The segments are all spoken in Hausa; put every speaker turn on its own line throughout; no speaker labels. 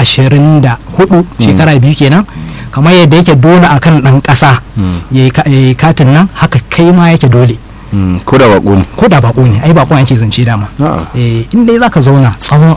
ashirin da hudu shekara biyu kenan kamar yadda yake dole akan ɗan ƙasa ya yi katin nan haka kai ma yake dole
ko da bako ne
ko da bako ne ai bako ake zance dama eh in dai zaka zauna tsawon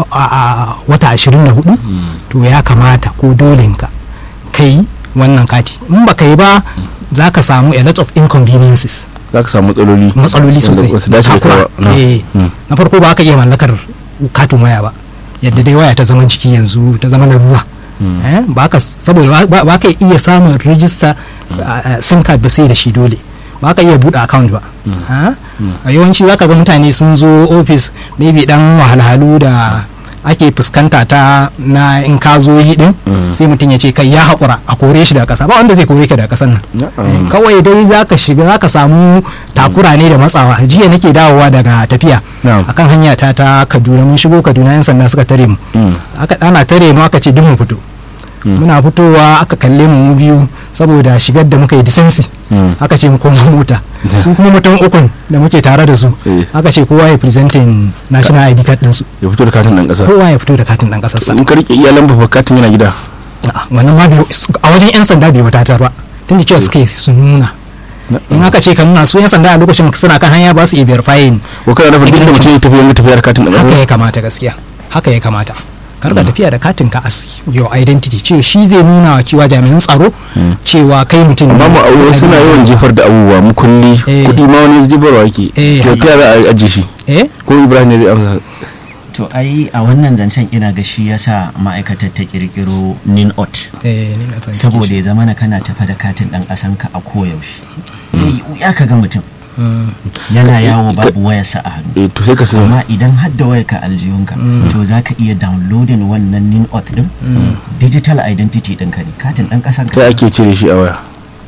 a wata 24 to ya kamata ko dolinka kai wannan kati in baka yi ba za ka samu a lot of inconveniences
za ka samu matsaloli
matsaloli sosai
wasu dace da
Takura.
kawa
Eh, na farko ba ka iya mallakar katin waya ba yadda dai waya ta zaman ciki yanzu ta zama na ruwa Eh, ba ka saboda ba ba ka iya samun rijista sim card ba sai da shi dole ba ka iya buɗe account ba Ah? a yawanci za ka ga mutane sun zo ofis maybe dan wahalhalu da ake fuskanta ta na in ka zo yi din sai mutum ya ce kai ya haƙura a kore shi daga ƙasa ba wanda zai kore ka daga ƙasar nan Eh, kawai dai za ka shiga za ka samu takura ne da matsawa jiya nake dawowa daga tafiya
Na'am.
akan hanya ta ta kaduna mun shigo kaduna yan sanda suka tare mu aka ana tare mu aka ce duk mu fito muna fitowa aka kalle mu mu biyu saboda shigar da muka yi disensi aka ce mu koma mota su kuma mutum ukun da muke tare da su
Eh.
aka ce kowa ya presenting national id card ɗinsu
ya fito da katin ɗan ƙasa
kowa ya fito da katin ɗan ƙasarsa
in ka rike iyalan ba katin yana gida
A'a, wannan ma bai a wajen 'yan sanda bai wadatar ba tun da cewa suke su nuna in aka ce ka nuna su 'yan sanda a lokacin suna kan hanya ba su iya verifying
ko kana da duk da mutum ya tafi yanga tafiyar katin ɗan
haka
ƙasa
ya kamata gaskiya haka ya kamata karka tafiya da katin ka as your identity ce shi zai nuna wa cewa jami'an tsaro cewa kai mutum
amma mu aure suna yawan jefar da abubuwa mu kulli
Eh.
kuɗi ma wani jefarwa yake
Eh.
to kai za a ajiye shi
eh
ko ibrahim ne zai amsa
to ai a wannan zancen ina ga shi yasa ma'aikatar ta kirkiro ninot
eh ni na fahimci
saboda
shi.
ya zama na kana tafa da katin dan kasanka a koyaushe zai yi wuya ka ga mutum
Mm.
yana yawo babu wayarsa a hannu
eh to sai ka sai
amma idan har da wayarka aljihunka to za ka iya downloading wannan ninot din digital identity ɗinka ne katin ɗan ƙasan
kai ake cire shi a waya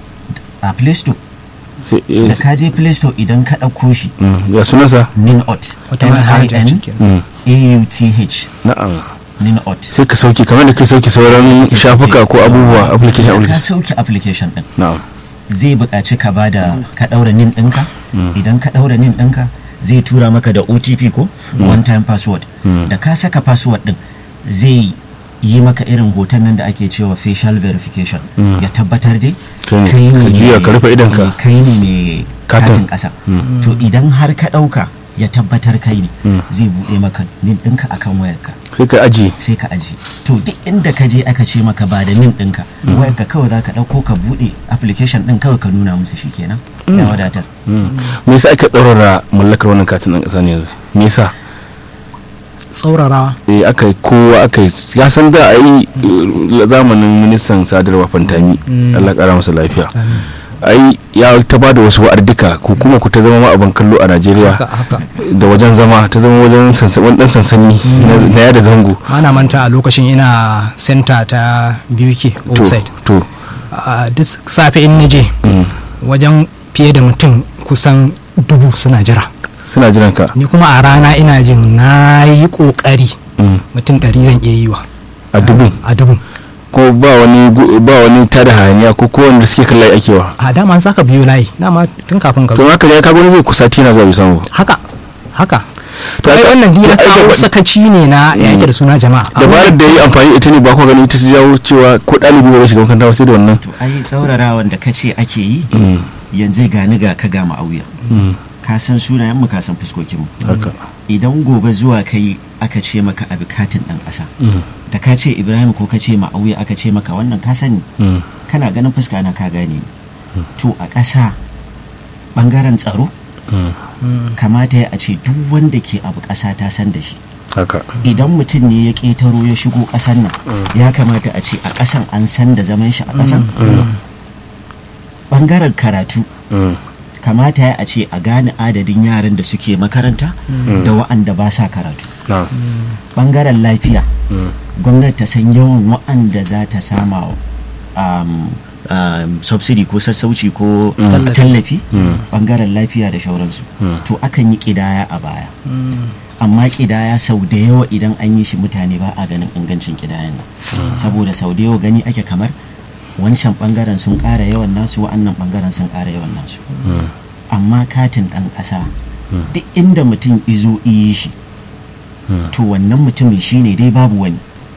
a play store
sai eh,
da ka je play store idan ka ɗauko shi
mm, ya sunansa
ninot
wata manhaja ce kenan.
Mm,
n-a-u-t-h
na'am
ninot
sai ka sauke kamar da kai sauke sauran shafuka ko abubuwa application
Idan ka
application
sauke application ɗin
na'am
zai buƙaci ka ba da ka ɗaura nin ɗinka idan ka ɗaura nin ɗinka zai tura maka da otp ko one time password da ka saka password ɗin zai yi maka irin hoton nan da ake cewa facial verification ya tabbatar dai
Kai ne, ka juya ka rufe idonka.
kai ne mai
Katin.
katin ƙasa to idan har ka ɗauka ya tabbatar kai ne zai buɗe maka nin ɗinka akan wayarka
sai ka ajiye
sai ka aji to duk inda ka je aka ce maka ba da nin ɗinka wayarka kawai za ka ɗauko ka buɗe application ɗin kawai ka nuna musu shi kenan ya wadatar
me yasa aka ɗaurara mallakar wannan katin ɗan ƙasa ne yanzu me yasa
tsaurarawa
eh aka yi kowa aka yi ya san da a yi eh, zamanin ministan sadarwa fantami Allah ƙara masa lafiya ai ya ta ba da wasu wa'ardika ko kuma ku ta zama ma abin kallo a Najeriya
haka haka
da wajen zama ta zama wajen sansani dan sansani na na yada zango
ana manta a lokacin ina center ta BUK
to
outside
to
a duk safe in naje
mm,
wajen fiye da mutum kusan dubu suna jira
suna jiran ka
ni kuma a rana ina jin na yi kokari
mm,
mutum ɗari zan iya yi wa
a dubin
a dubun
ko ba wani gu- ba wani tada hayaniya ko ko wanda suke kan layi ake wa
a dama an saka biyu layi dama tun kafin ka
to
zo
haka ne ka gwani zai kusa tina zuwa bisan ba
haka haka
To
to ai
aka-
wannan
to
ya
ai
kawo
gaba-
sakaci ne na yake da suna jama'a
dabarar da yi amfani da ita ne ba ku gani ita su jawo cewa ko ɗalibi ba zai shiga makaranta ba sai da wannan
to ai tsaurarawan da ka ce ake yi
Mm,
yanzu gani ga ka ga ma'auya
mm,
ka san sunayen mu ka san fuskokin mu
haka
idan gobe zuwa kai aka ce maka abi katin ɗan ƙasa
Mm,
da ka ce ibrahim ko ka ce ma'auya aka ce maka wannan ka sani
mm,
kana ganin fuska na ka gane ni. to a ƙasa ɓangaren tsaro
mm,
kamata ya a ce duk wanda ke abu ƙasa ta san da shi
haka
idan mutum ne ya ƙetaro ya shigo ƙasan nan ya kamata a ce a ƙasan an san da zaman shi a ƙasan ɓangaren karatu
Mm,
kamata ya a ce a gane adadin yaran da suke makaranta da wa'anda ba sa karatu
na
ɓangaren lafiya
mm,
gwamnati ta san yawan wa'anda za ta sama um, um, subsidy ko sassauci ko
Tallafi.
tallafi
Mm.
ɓangaren lafiya da shauransu
Mm.
to akan yi ƙidaya a baya amma ƙidaya sau da yawa idan an yi shi mutane ba a ganin ingancin ƙidayan nan saboda sau da yawa gani ake kamar wancan ɓangaren sun ƙara yawan nasu wa'annan ɓangaren sun ƙara yawan nasu
mm,
amma katin ɗan ƙasa duk inda mutum izo iyi shi
Mm.
to wannan mutumin shine dai babu wani